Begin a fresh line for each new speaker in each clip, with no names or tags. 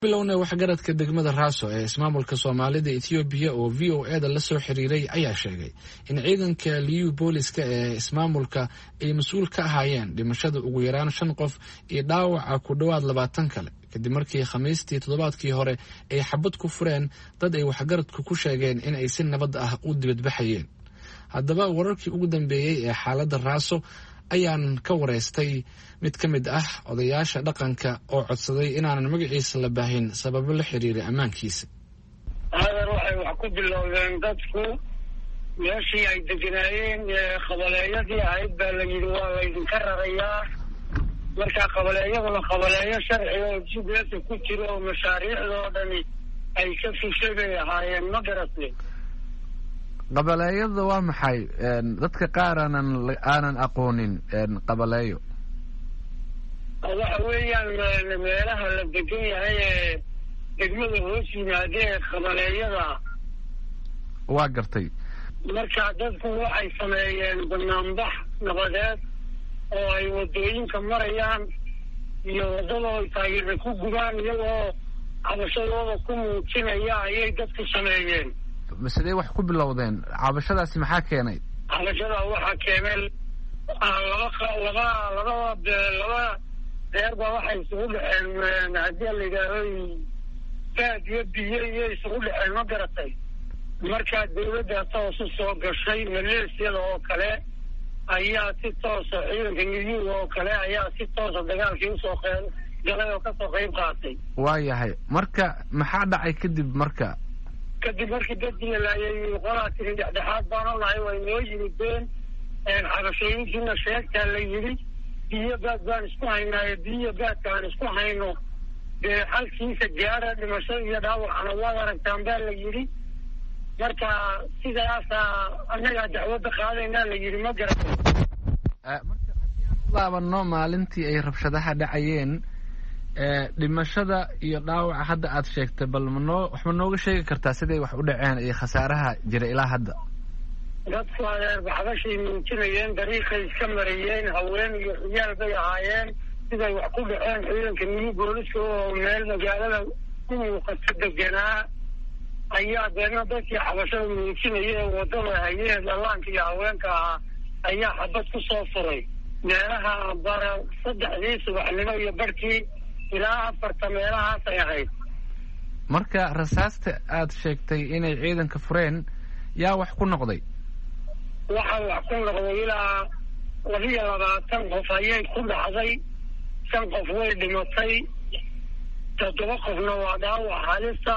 bilowna waxgaradka degmada raaso ee ismaamulka soomaalida ethoobiya oo v o eda la soo xiriiray ayaa sheegay in ciidanka liyu booliska ee ismaamulka ay mas-uul ka ahaayeen dhimashada ugu yaraan shan qof iyo dhaawaca ku dhowaad labaatan kale kadib markii khamiistii toddobaadkii hore ay xabad ku fureen dad ay waxgaradku ku sheegeen in ay si nabad ah u dibadbaxayeen haddaba wararkii ugu dambeeyey ee xaaladda raaso ayaan ka wareystay mid ka mid ah odayaasha dhaqanka oo codsaday inaanan magaciisa la baahin sababo la xiriira ammaankiisa
hadan waxay wax ku bilowdeen dadku meeshii ay deganaayeen qabaleeyadii ahayd baa la yidhi waa laydinka rarayaa marka qabaleeyaduna qabaleeyo sharciga oo g b s ku jiro oo mashaariicda oo dhani ay ka fushay bay ahaayeen ma garatay
qabaleeyada waa maxay dadka qaar aanan aanan aqoonin qabaleeyo
waxa weeyaan meelaha la degan yahay ee degmada hoos yimaadee qabaleeyada
waa gartay
marka dadku waxay sameeyeen banaanbax nabadeed oo ay wadooyinka marayaan iyo waddadoo taageera ku gubaan iyagoo cabashadooda ku muujinaya ayay dadku sameeyeen
sidee wax ku bilowdeen cabashadaasi maxaa keenay
cabashada waxaa keenay laba laba laba laba reer baa waxay isugu dhaceen haddii la yidhaaho baad iyo biyo iyo isugu dhaceen ma garatay markaa dawladda toosu soo gashay maleesiyada oo kale ayaa si toosa ciidanka niyuuga oo kale ayaa si toosa dagaalkii usoo qeyb galay oo kasoo qeyb qaatay
waayahay marka maxaa dhacay kadib marka
kadib markii dadkii la laayay qolaa tiri dhexdhexaad baanu nahay way noo yimideen cabashooyinkiina sheegtaa la yidhi biyo baad baan isku haynaayo biyo baadka aan isku hayno dee xalkiisa gaara dhimashada iyo dhaawacana waad aragtaan baa la yidhi marka sidaasaa annagaa dacwadda qaadaynaa la yidhi ma garata
marka haddii aan u laabano maalintii ay rabshadaha dhacayeen dhimashada iyo dhaawaca hadda aad sheegtay bal manoo waxma nooga sheegi kartaa siday wax u dhaceen iyo khasaaraha jira ilaa hadda
dadku adeer baxbashay muujinayeen dariiqay iska marayeen haween iyo ciyaal bay ahaayeen siday wax ku dhaceen ciidanka niyu booliska oo meel magaalada u muuqato deganaa ayaa deedna dadkii xabashada muujinaya ee waddada hayeen dhallaanka iyo haweenka ahaa ayaa xabad ku soo furay meelaha bara saddexdii subaxnimo iyo barhkii ilaa afarta meelahaasay ahayd
marka rasaasta aad sheegtay inay ciidanka fureen yaa wax ku noqday
waxaa wax ku noqday ilaa labiyo labaatan qof ayay ku dhacday shan qof way dhimatay toddoba qofna waa dhaawac halisa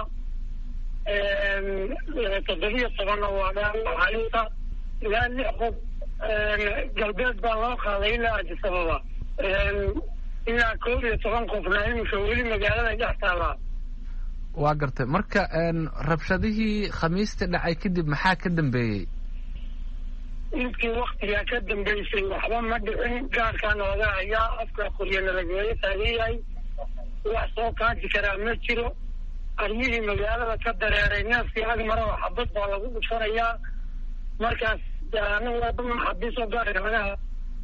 toddobiyo tobanna waa dhaawac halisa ilaa lix qof galbeed baa loo qaaday ilaa adisababa ilaa koob iyo toban qofna iminka weli magaalada dhex taalaa
waa gartay marka rabshadihii khamiista dhacay kadib maxaa ka dambeeyey
intii waktigaa ka dambeysay waxba ma dhicin gaarkaa nooga hayaa afka qoryo nalageeyo taagan yahay wax soo kaaji karaa ma jiro aryihii magaalada ka dareeray neefkii ag maraba xabad baa lagu dhufanayaa markaas xabiisoo gaarka laga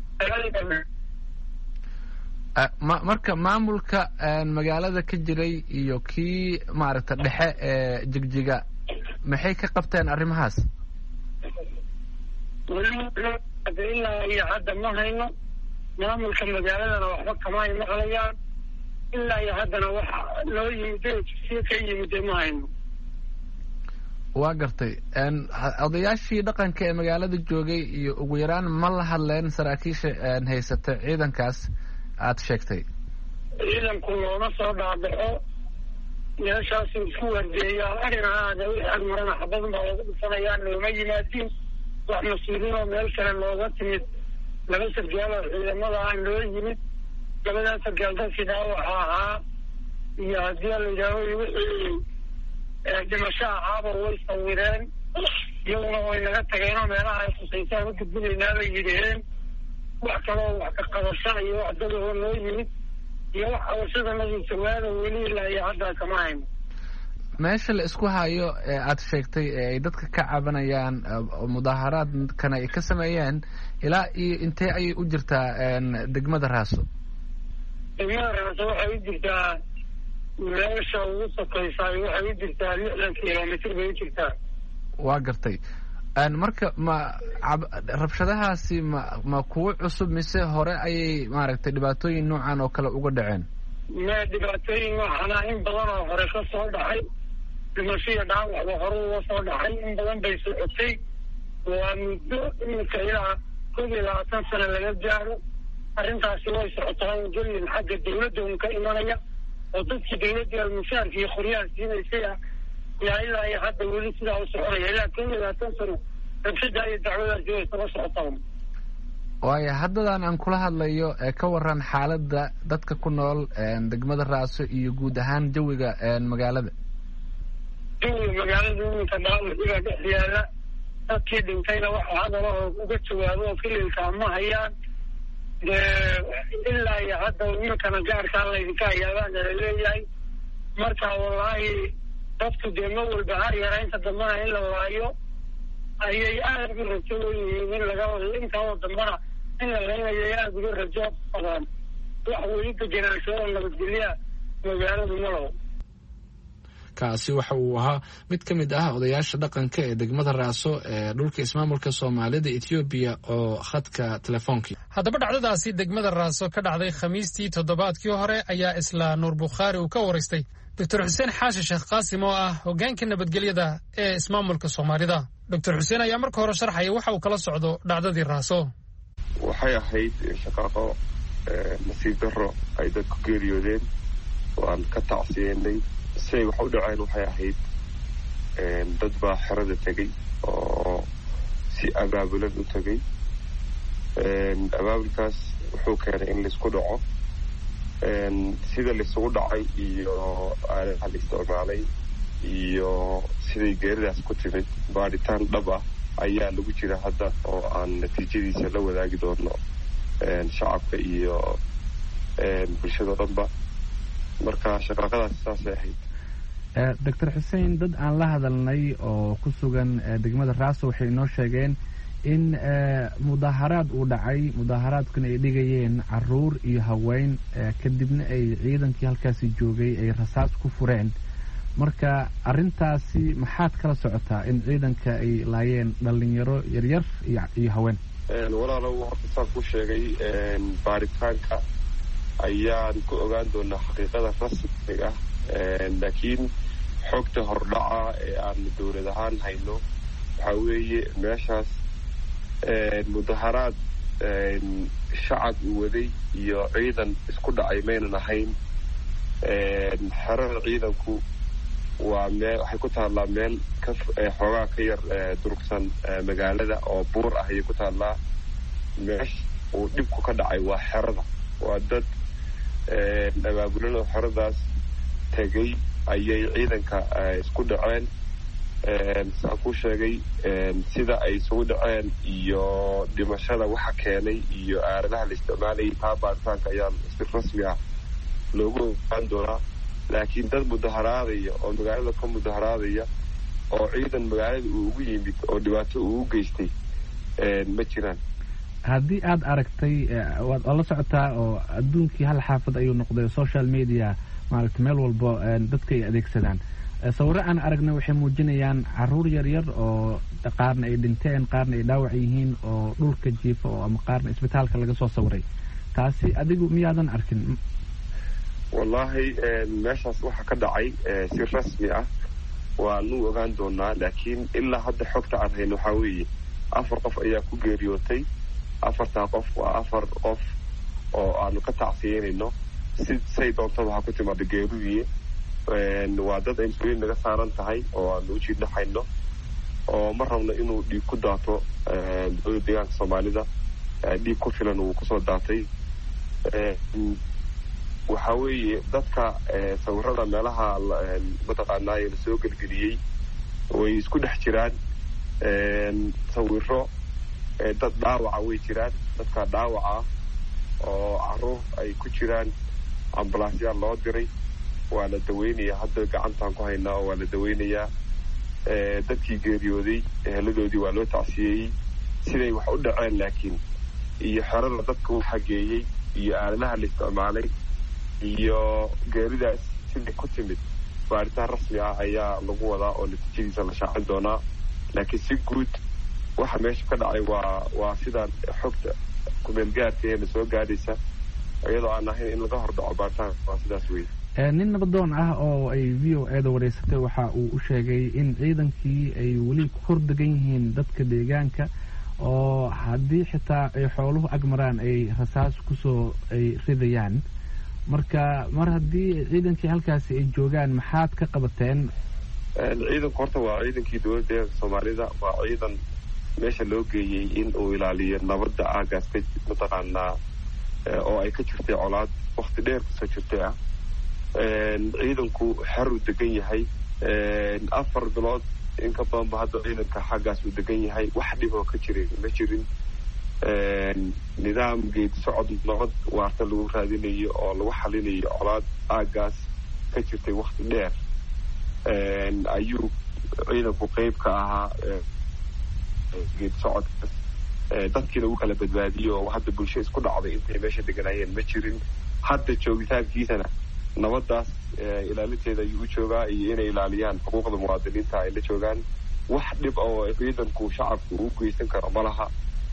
ma marka maamulka magaalada ka jiray iyo kii maaragta dhexe ee jigjiga maxay ka qabteen arrimahaas
ilaa iyo hadda ma hayno maamulka magaaladana waxba kama ay maqlayaan ilaa iyo haddana wax loo yimide si ka yimide ma hayno
waa gartay odayaashii dhaqanka ee magaalada joogay iyo ugu yaraan ma la hadleen saraakiisha haysata ciidankaas aad sheegtay
ciidanku looma soo dhaabaxo meeshaasu isku wardeeyaa arina aada wixii ag marana xabadun baa lagu dhufanayaa looma yimaadin wax mas-uuliin oo meel kale looga timid laba sargaal oo ciidamada ah loo yimid labadaa sargaal dadkii dhaawaxa ahaa iyo haddii la yidhaaho wixii dhimasho ahaaba way sawireen iyaguna way naga tageenoo meelaha ay khusaysaan u gudbinaynaa bay yidhaheen wax kaloo wax ka qabasha iyo wax dadahoo noo yimid iyo wax qabashada nadiisawaada weli ilaa iyo haddaa kama hayno
meesha la isku hayo ee aad sheegtay ee ay dadka ka cabanayaan mudaaharaadkana ay ka sameeyeen ilaa iyo intee ayay u jirtaa degmada raaso
degmada raaso waxay u jirtaa meesha ugu sokaysaa waxay u jirtaa lixdan kilomitr bay u jirtaa
waa gartay marka ma rabshadahaasi ma ma kuwo cusub mise hore ayay maaragtay dhibaatooyin noocan oo kale uga dhaceen
me dhibaatooyin waxana in badan oo hore ka soo dhacay dhimashiya dhaawacba hore uga soo dhacay in badan bay socotay waa muddo iminka ilaa koob iyo labaatan sano laga gaaro arrintaasi way socotaa oo gelin xagga dawladda un ka imanaya oo dadkii dawladda mushaarka iyo qoryaha siinaysay ah yaa ilaa iyo hadda weli sidaa u soconaya ilaa koob iyo labaatan sano rabshada iyo dacwadaasi way saba socotaa
waayo haddadan aan kula hadlayo ka waran xaaladda dadka ku nool degmada raaso iyo guud ahaan jawiga magaalada
jawiga magaalada iminka dhaawiciga dhex yaala dadkii dhintayna waxa hadalahoo uga jawaabo oo fililkaa ma hayaan dee ilaa iyo hadda iminkana gaarkaa laydinka hayaabaana laleeyahay marka wallaahi dadku dee ma walba har yaraynta dambana in la waayo ayay aada uga rajo yihiin in laga intaoo dambana in la laynayo ay aada uga rajo qabaan wax weli degenaansho oo nabadgelyaa magaaladu malaho
kaasi waxa uu ahaa mid ka mid ah odayaasha dhaqanka ee degmada raaso ee dhulka ismaamulka soomaalida etoobiya oo khadka telefoonki
haddaba dhacdadaasi degmada raaso ka dhacday khamiistii toddobaadkii hore ayaa isla nuur bukhaari uu ka waraystay doctor xuseen xaashi sheekh qaasim oo ah hoggaanka nabadgelyada ee ismaamulka soomaalida doctor xuseen ayaa marka hore sharxaya waxa uu kala socdo dhacdadii raaso
waxay ahayd shaqaaqo nasiib darro ay dadku geeriyoodeen waan ka tacsiyeynay siay wax u dhaceen waxay ahayd dad baa xerada tegey oo si abaabulan u tegey abaabulkaas wuxuu keenay in laisku dhaco sida laisugu dhacay iyo aalaha la isticmaalay iyo siday geeridaas ku timid baadhitaan dhab ah ayaa lagu jira hadda oo aan natiijadiisa la wadaagi doono shacabka iyo bulshado dhanba marka shaqaaqadaas saasay ahayd
doctor xuseen dad aan la hadalnay oo ku sugan degmada raaso waxay inoo sheegeen in mudaaharaad uu dhacay mudaaharaadkuna ay dhigayeen caruur iyo haween kadibna ay ciidankii halkaasi joogay ay rasaas ku fureen marka arrintaasi maxaad kala socotaa in ciidanka ay laayeen dhalinyaro yaryar iyo haween
walaalow horta saan ku sheegay baaritaanka ayaan ku ogaan doonaa xaqiiqada rasmiga ah laakiin xogta hordhaca ee aan dowlad ahaan hayno waxaa weeye meeshaas mudaharaad shacab uu waday iyo ciidan isku dhacay maynan ahayn xerada ciidanku waa meel waxay ku taallaa meel ka xoogaa ka yar durugsan magaalada oo buur ah ayay ku taallaa meesha uu dhibku ka dhacay waa xerada waa dad abaabulan oo xeradaas tegay ayay ciidanka isku dhaceen saan ku sheegay sida ay isugu dhaceen iyo dhimashada waxa keenay iyo aaladaha la isticmaalayay taa baaritaanka ayaa si rasmi ah loogu ogaan doonaa laakiin dad mudaharaadaya oo magaalada ka mudaharaadaya oo ciidan magaalada uu ugu yimid oo dhibaato uu u geystay ma jiraan
haddii aad aragtay waad la socotaa oo adduunkii hal xaafad ayuu noqday social media maaragtay meel walbo dadka ay adeegsadaan sawirro aan aragna waxay muujinayaan caruur yaryar oo qaarna ay dhinteen qaarna ay dhaawac yihiin oo dhulka jiifa oo ama qaarna isbitaalka laga soo sawiray taasi adigu miyaadan arkin
wallaahi meeshaas waxaa ka dhacay si rasmi ah waanu ogaan doonaa laakiin ilaa hadda xogta aan hayno waxaa weeye afar qof ayaa ku geeriyootay afartaa qof waa afar qof oo aanu ka tacsiyeynayno si say doontaba ha ku timaada geeridii waa dad ay mas-uuliyin naga saaran tahay oo aanu u jiidhaxayno oo ma rabno inuu dhiig ku daato dowlada deegaanka soomaalida dhiig ku filan uu kusoo daatay waxaa weeye dadka sawirada meelaha mataqaanaaye lasoo gelgeliyey way isku dhex jiraan sawiro dad dhaawaca way jiraan dadka dhaawaca oo caruur ay ku jiraan ambalaasyaal loo diray waa la daweynayaa hadda gacantaan ku haynaa oo waa la daweynayaa dadkii geeriyooday eheladoodii waa loo tacsiyeeyey siday wax u dhaceen laakiin iyo xerada dadka u xageeyey iyo aaladaha la isticmaalay iyo geeridaas sidii ku timid baaritaan rasmi ah ayaa lagu wadaa oo natiijadiisa la shaacin doonaa laakiin si guud waxa meesha ka dhacay waa waa sidaan xogta kumeelgaarkeena soo gaadhaysa iyadoo aan ahayn in laga hordhaco baaritaanka waa sidaas wey
nin nabadoon ah oo ay v o e da wareysatay waxa uu u sheegay in ciidankii ay weli ku hor degan yihiin dadka deegaanka oo haddii xitaa ay xooluhu agmaraan ay rasaas kusoo ay ridayaan marka mar haddii ciidankii halkaasi ay joogaan maxaad ka qabateen
ciidanku horta waa ciidankii dowladda soomaalida waa ciidan meesha loo geeyey in uu ilaaliyo nabadda aagaas ka mataqaanaa oo ay ka jirtay colaad wakti dheer kasoo jirtay ah ciidanku xer uu degan yahay afar bilood in ka badanba hadda ciidanka xaggaas uu degan yahay wax dhiboo ka jiray ma jirin nidaam geedi socod nabad waarta lagu raadinayo oo lagu xalinayo colaad aagaas ka jirtay wakti dheer ayuu ciidanku qeyb ka ahaa geedi socodkaas dadkiina uu kala badbaadiyo oo hadda bulsho isku dhacday intay meesha deganaayeen ma jirin hadda joogitaankiisana nabadaas ilaalinteeda ayuu u joogaa iyo inay ilaaliyaan xuquuqda muwaadiniinta ay la joogaan wax dhib oo ciidanku shacabku uu geysan karo ma laha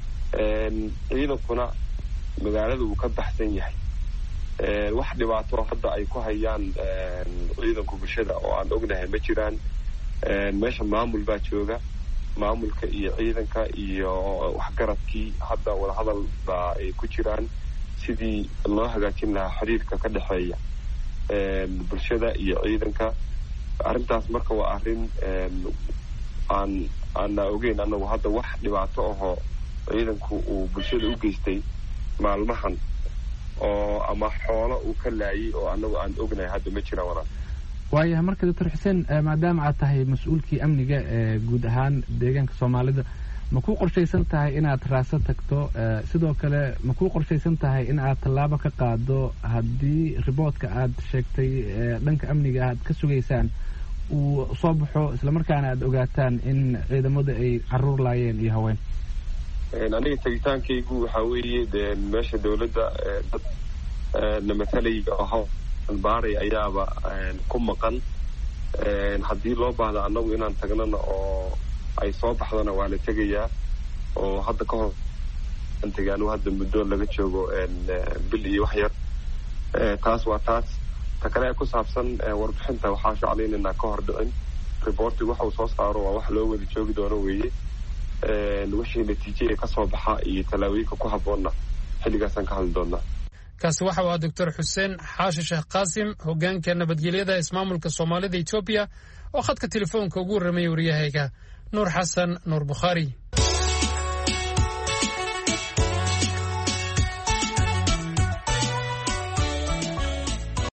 ciidankuna magaalada uu ka baxsan yahay wax dhibaato hadda ay ku hayaan ciidanku bulshada oo aan ognahay ma jiraan meesha maamul baa jooga maamulka iyo ciidanka iyo waxgaradkii hadda wadahadal baa ay ku jiraan sidii loo hagaajin lahaa xiriirka ka dhexeeya bulshada iyo ciidanka arrintaas marka waa arrin aan aana ogeyn anagu hadda wax dhibaato ahoo ciidanku uu bulshada u geystay maalmahan oo ama xoolo uu ka laayay oo anagu aan ognahay hadda ma jiraan walaal
waayahay marka doctor xuseen maadaama aad tahay mas-uulkii amniga ee guud ahaan deegaanka soomaalida ma ku qorshaysan tahay inaad raaso tagto sidoo kale ma ku qorshaysan tahay in aad tallaabo ka qaado haddii riboodka aad sheegtay dhanka amniga aad ka sugaysaan uu soo baxo islamarkaana aad ogaataan in ciidamadu ay caruur laayeen iyo haween
aniga tegitaankaygu waxaa weeye de meesha dawladda dad na matalay oo hawl baaray ayaaba ku maqan haddii loo baahdo annagu inaan tagnana oo ay soo baxdana waa la tegayaa oo hadda ka hor tegay anigu hadda muddo laga joogo bil iyo wax yar taas waa taas ta kale ee ku saabsan warbixinta waxaa shaclaynaynaa ka hor dhicin reportig waxa uu soo saaro waa wax loo wada joogi doono weeye wixii natiije ee kasoo baxa iyo tallaabooyinka ku habboonna xilligaasaan ka hadli doonaa
kaasi waxa uu ah doctor xuseen xaashi sheekh qaasim hogaanka nabadgelyada ismaamulka soomaalida etoobiya oo khadka telefoonka ugu warramaya waryahayga nuur xasan nuur bukhaari